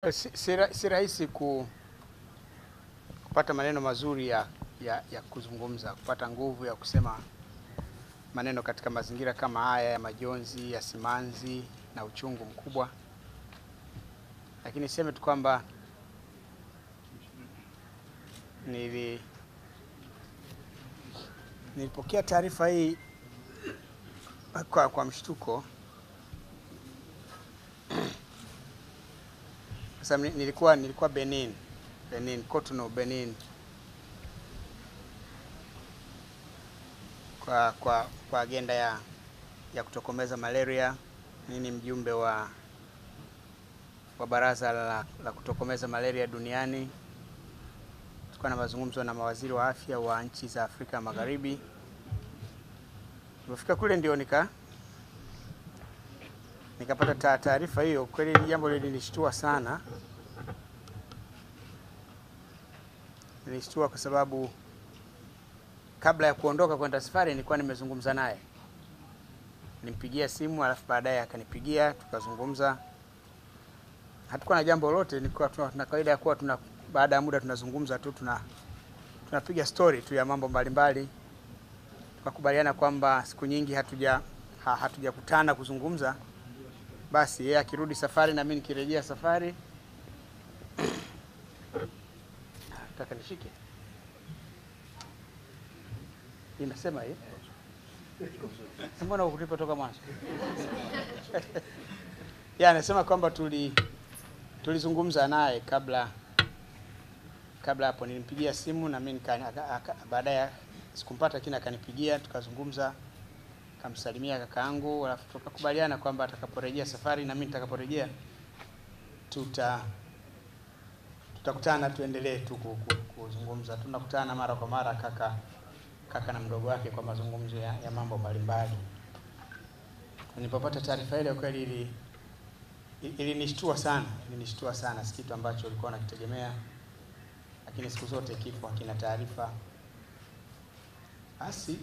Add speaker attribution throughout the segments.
Speaker 1: Si, si, ra- si rahisi ku, kupata maneno mazuri ya, ya, ya kuzungumza, kupata nguvu ya kusema maneno katika mazingira kama haya ya majonzi, ya simanzi na uchungu mkubwa, lakini niseme tu kwamba nili nilipokea taarifa hii kwa, kwa mshtuko Sasa ni- nilikuwa nilikuwa Benin, Benin, Cotonou, Benin kwa kwa kwa agenda ya ya kutokomeza malaria. Mimi ni mjumbe wa wa baraza la, la kutokomeza malaria duniani. Tulikuwa na mazungumzo na mawaziri wa afya wa nchi za Afrika Magharibi. Nilipofika kule ndio nika nikapata ta- taarifa hiyo. Kweli hili jambo lilinishtua sana, lilinishtua kwa sababu kabla ya kuondoka kwenda safari nilikuwa nimezungumza naye, nimpigia simu, alafu baadaye akanipigia tukazungumza. Hatukuwa na jambo lolote, nilikuwa tuna tuna kawaida ya kuwa tuna baada ya muda tunazungumza tu, tuna tunapiga story tu ya mambo mbalimbali. Tukakubaliana kwamba siku nyingi hatuja ha, hatujakutana kuzungumza basi yeye akirudi safari na mimi nikirejea safari. Nataka nishike inasema hii, mbona ukulipa toka mwanzo? ya anasema kwamba tuli tulizungumza naye kabla kabla hapo, nilimpigia simu na mimi nika- aka- aka- baadaye sikumpata, lakini akanipigia tukazungumza kamsalimia kakaangu, alafu tukakubaliana kwamba atakaporejea safari na mimi nitakaporejea tuta tutakutana tuendelee tu ku- ku- kuzungumza. Tunakutana mara kwa mara kaka kaka na mdogo wake kwa mazungumzo ya, ya mambo mbalimbali. Nilipopata taarifa ile kweli ili ilinishtua sana, ilinishtua sana, si kitu ambacho ulikuwa unakitegemea, lakini siku zote kifo hakina taarifa. Basi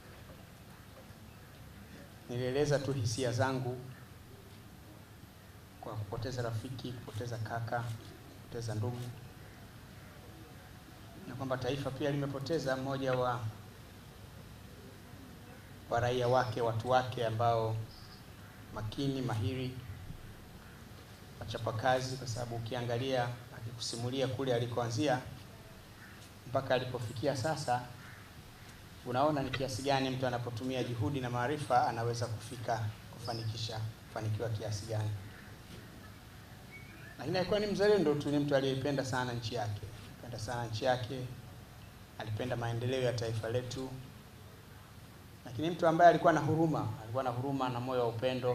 Speaker 1: nilieleza tu hisia zangu kwa kupoteza rafiki, kupoteza kaka, kupoteza ndugu, na kwamba taifa pia limepoteza mmoja wa wa raia wake, watu wake ambao makini, mahiri, wachapakazi, kwa sababu ukiangalia akikusimulia kule alikoanzia mpaka alipofikia sasa unaona ni kiasi gani mtu anapotumia juhudi na maarifa anaweza kufika kufanikisha kufanikiwa kiasi gani. Lakini alikuwa ni mzalendo tu, ni mtu aliyependa sana nchi yake, alipenda sana nchi yake, alipenda maendeleo ya taifa letu, lakini mtu ambaye alikuwa na huruma, alikuwa na huruma na moyo wa upendo.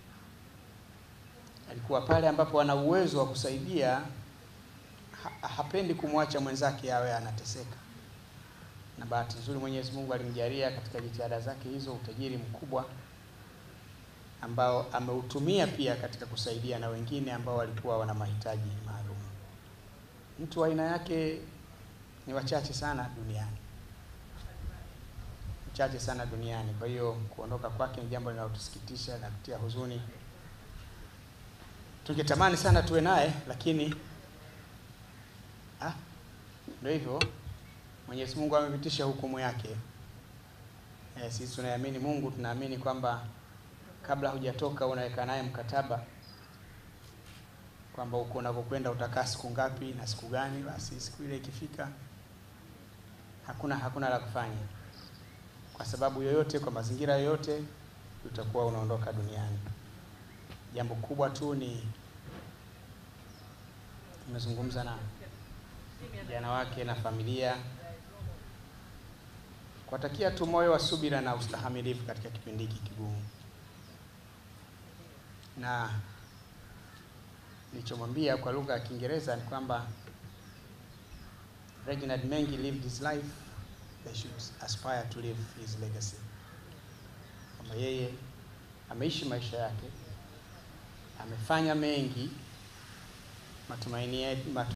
Speaker 1: Alikuwa pale ambapo ana uwezo wa kusaidia, ha, hapendi kumwacha mwenzake awe anateseka na bahati nzuri Mwenyezi Mungu alimjalia katika jitihada zake hizo utajiri mkubwa ambao ameutumia pia katika kusaidia na wengine ambao walikuwa wana mahitaji maalum. Mtu wa aina yake ni wachache sana duniani, wachache sana duniani. Kwa hiyo kuondoka kwake ni jambo linalotusikitisha na kutia huzuni. Tungetamani sana tuwe naye, lakini ah, ndio hivyo. Mwenyezi Mungu amepitisha hukumu yake. E, sisi tunaamini Mungu, tunaamini kwamba kabla hujatoka unaweka naye mkataba kwamba uko unakokwenda utakaa siku ngapi na siku gani. Basi siku ile ikifika, hakuna hakuna la kufanya, kwa sababu yoyote, kwa mazingira yoyote, utakuwa unaondoka duniani. Jambo kubwa tu ni tumezungumza na vijana wake na familia kuwatakia tu moyo wa subira na ustahamilivu katika kipindi hiki kigumu, na nilichomwambia kwa lugha ya Kiingereza ni kwamba Reginald Mengi lived his life, they should aspire to live his legacy, kwamba yeye ameishi maisha yake, amefanya mengi, matumaini yetu